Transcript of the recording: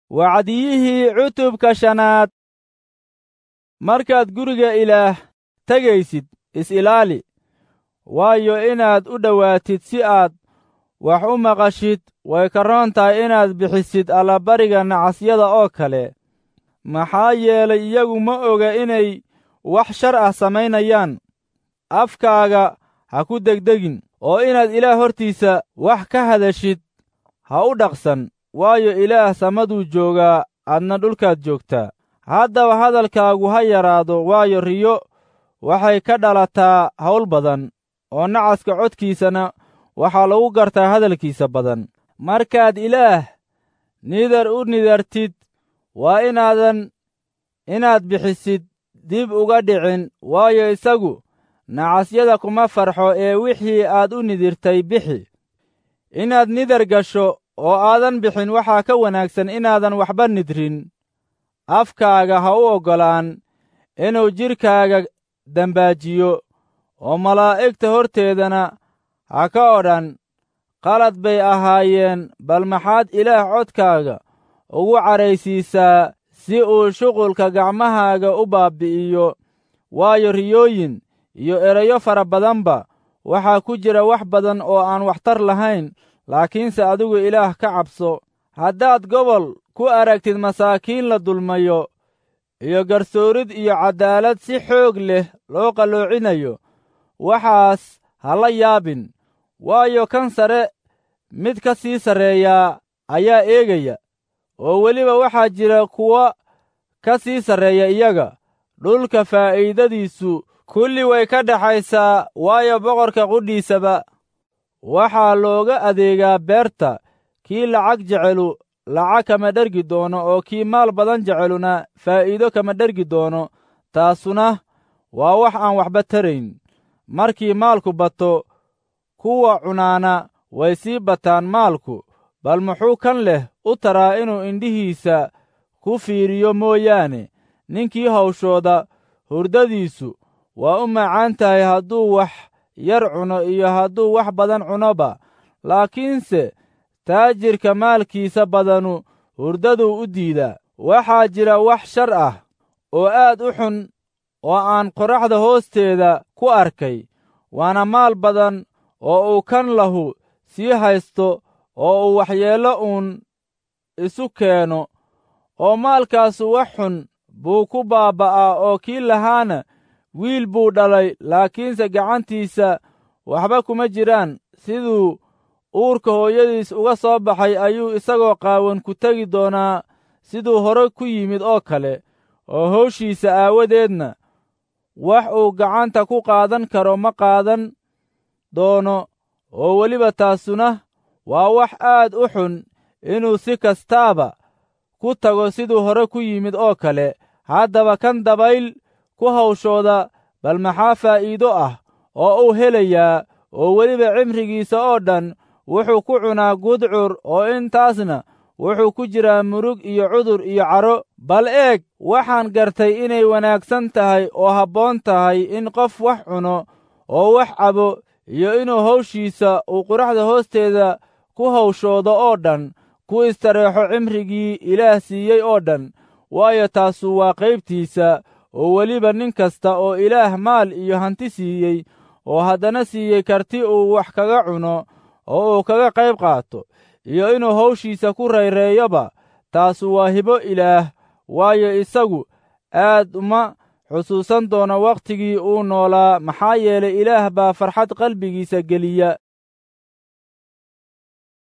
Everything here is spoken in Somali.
wacdiyihii cutubka shanaad markaad guriga ilaah tegaysid is-ilaali waayo inaad u dhowaatid si aad wax u maqashid way ka roon tahay inaad bixisid allabariga nacasyada oo kale maxaa yeelay iyagu ma oga inay wax shar ah samaynayaan afkaaga ha ku degdegin oo inaad ilaah hortiisa wax ka hadashid ha u dhaqsan waayo ilaah samaduu joogaa adna dhulkaad joogtaa haddaba hadalkaagu ha yaraado waayo riyo waxay ka dhalataa hawl badan oo nacaska codkiisana waxaa lagu gartaa hadalkiisa badan markaad ilaah nidar u nidartid waa inaadan inaad bixisid dib uga dhicin waayo isagu nacasyada kuma farxo ee wixii aad u nidirtay bixi inaad nidar gasho oo aadan bixin waxaa ka wanaagsan inaadan waxba nidrin afkaaga ha u oggolaan inuu jidhkaaga dembaajiyo oo malaa'igta horteedana ha ka odhan qalad bay ahaayeen bal maxaad ilaah codkaaga ugu cadhaysiisaa si uu shuqulka gacmahaaga u baabbi'iyo waayo riyooyin iyo erayo fara badanba waxaa ku jira wax badan oo aan waxtar lahayn laakiinse adigu ilaah ka cabso haddaad gobol ku aragtid masaakiin la dulmayo iyo garsoorid iyo caddaalad si xoog leh loo qalloocinayo waxaas ha la yaabin waayo kan sare mid ka sii sarreeyaa ayaa eegaya oo weliba waxaa jira kuwa ka sii sarreeya iyaga dhulka faa'iidadiisu kulli way ka dhaxaysaa waayo boqorka qudhiisaba waxaa looga adeegaa beerta kii lacag jecelu lacag kama dhergi doono oo kii maal badan jeceluna faa'iido kama dhergi doono taasuna waa wax aan waxba tarayn markii maalku bato kuwa cunaana way sii bataan maalku bal muxuu kan leh u taraa inuu indhihiisa ku fiiriyo mooyaane ninkii hawshooda hurdadiisu waa u macaan tahay hadduu wax yar cuno iyo hadduu wax badan cunoba laakiinse taajirka maalkiisa badanu hurdaduu u diidaa waxaa jira wax shar ah oo aad u xun oo aan qorraxda hoosteeda ku arkay waana maal badan oo uu kan lahu sii haysto oo uu waxyeello uun isu keeno oo maalkaasu wax xun buu ku baabba'aa oo kii lahaana wiil buu dhalay laakiinse gacantiisa waxba kuma jiraan siduu uurka hooyadiis uga soo baxay ayuu isagoo qaawan ku tegi doonaa siduu hore ku yimid oo kale oo hawshiisa aawadeedna wax uu gacanta ku qaadan karo ma qaadan doono oo weliba taasuna waa wax aad u xun inuu si kastaaba ku tago siduu hore ku yimid oo kale haddaba kan dabayl ku hawshooda bal maxaa faa'iido ah oo uu helayaa oo weliba cimrigiisa oo dhan wuxuu ku cunaa gudcur oo intaasna wuxuu ku jiraa murug iyo cudur iyo caro bal eeg waxaan gartay inay wanaagsan tahay oo habboon tahay in qof wax cuno oo wax cabo iyo inuu hawshiisa uu quraxda hoosteeda ku hawshoodo oo dhan ku istareexo cimrigii ilaah siiyey oo dhan waayo taasu waa qaybtiisa oo weliba nin kasta oo ilaah maal iyo hanti siiyey oo haddana siiyey karti uu wax kaga cuno oo uu kaga qayb qaato iyo inuu hawshiisa ku rayreeyoba taasu waa hibo ilaah waayo isagu aad uma xusuusan doono wakhtigii uu noolaa maxaa yeelay ilaah baa farxad qalbigiisa geliya